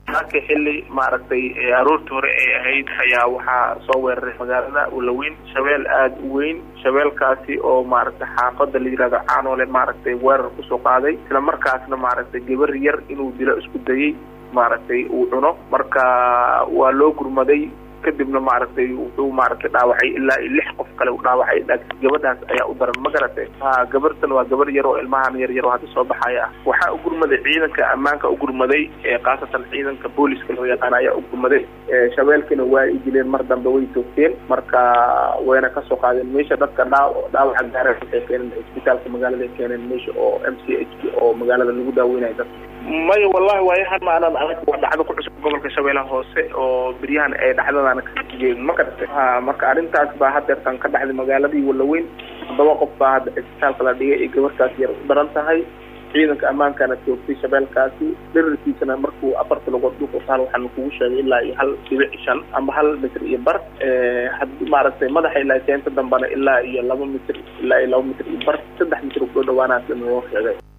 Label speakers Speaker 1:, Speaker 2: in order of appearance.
Speaker 1: laakiin xilli maaragtay aroortii hore ay ahayd ayaa waxaa soo weeraray magaalada walaweyn shabeel aada u weyn shabeelkaasi oo maaragtay xaafada la yihahdo caanole maaragtay weerar kusoo qaaday isla markaasna maaragtay gabar yar inuu dilo isku dayay maaragtay uu cuno marka waa loo gurmaday kadibna maaragtay wuxuu maaragtay dhaawacay ilaa iyo lix qof kale u dhaawacay laakiin gabadhaas ayaa u daran ma garatay ha gabartan waa gabar yar oo ilmahan yar yar oo hadda soo baxaya ah waxaa u gurmaday ciidanka ammaanka u gurmaday khaasatan ciidanka booliska loo yaqaan ayaa u gurmaday shabeelkina waa ay dileen mar dambe way toogteen marka wayna kasoo qaadeen meesha dadka dhaa dhaawaca gaara waxay keeneen isbitaalka magaalada ay keeneen meesha oo m c h oo magaalada lagu daaweynayo dadka maya wallahi waayahan maanan adag waa dhacdo ku cusub gobolka shabeellaha hoose oo beryahan ay dhacdadaana kajeedin ma garatay ha marka arrintaas baa hadeertan ka dhacday magaaladii walaweyn toddoba qof baa hadda isbitaalka la dhigay ay gabartaas yar u daran tahay ciidanka ammaankana toogtay shabeelkaasi dherarkiisana markuu afarta lugood dhulka utaal waxaanu kugu sheegay ilaa iyo hal dhibic shan amba hal mitr iyo bar had maaragtay madaxa ilaa keenta dambana ilaa iyo laba mitr ilaa iyo laba mitr iyo bar saddex mitr u dhow dhawaanaas loo sheegay